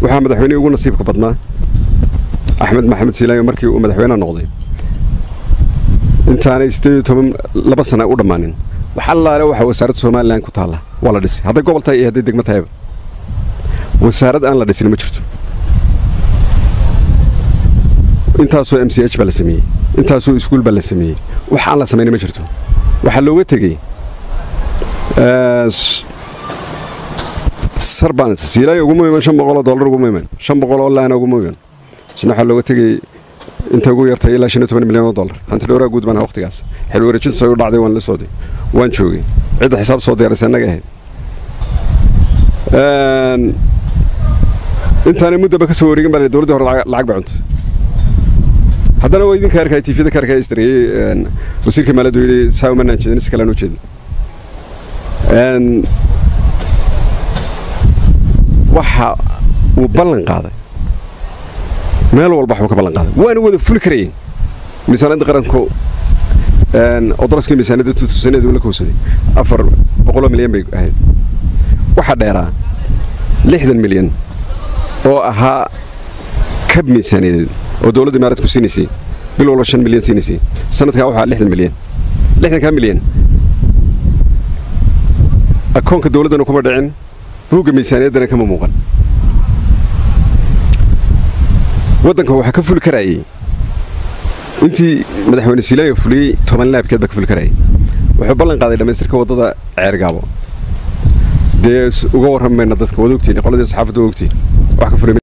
waxaa madaxweynihii ugu nasiibka badnaa axmed maxamed siilaayo markii uu madaxweyneha noqday intaanay siddeed iyo toban laba sana u dhammaanin wax allaale waxaa wasaaradda somalilan ku taalla waa la dhisay hadday gobol tahay iyo hadday degmo tahayba wasaarad aan la dhisin ma jirto intaasoo m c h baa la sameeyey intaasoo iskuul baa la sameeyey wax aan la samayna ma jirto waxaa looga tegey sarbans siilaayo uguma iman shan boqoloo dollar uguma iman shan boqoloo laana uguma iman isna waxaa looga tegey inta ugu yartay ilaa shan iyo toban milyan oo dollar hanti dhowraa guud baan waqtigaas xil wareejintu say u dhacday waan la socday waan joogay cidda xisaab soo diyaarisay annaga ahayd intaanay muddaba ka soo wareegin baa dowladdii hore lacag ba cuntay haddana waa idinka arkaya tifyada ka arkaya isdareeyey wasiirka maaliyaddu yidhi saa umanaan jeedin si kalean u jeedin waxa uu ballan qaaday meel walba waxbuu ka ballan qaaday waana wada fuli karayeen miisaaniyadda qaranku oo daraskii miisaaniyadda tutusaneed uu la kowsaday afar boqoloo milyan bay ahayd waxaa dheeraa lixdan milyan oo ahaa kab miisaaniyadeed oo dowladda imaaradku siinaysay bil walba shan milyan siinaysay sanadkaa waxaa lixdan milyan lixdankaa milyan akoonka dowladdana kuma dhicin buugga miisaaniyaddana kama muuqan waddanka waxaa ka fuli karaayey intii madaxweyne siilaayo fuliyey toban laabkeed baa ka fuli karaayey wuxuu ballan qaaday dhammaystirka waddada ceergaabo dee uga warrami mayna dadka wada ogtiin qoladii saxaafadda waa ogtiin wax ka fulay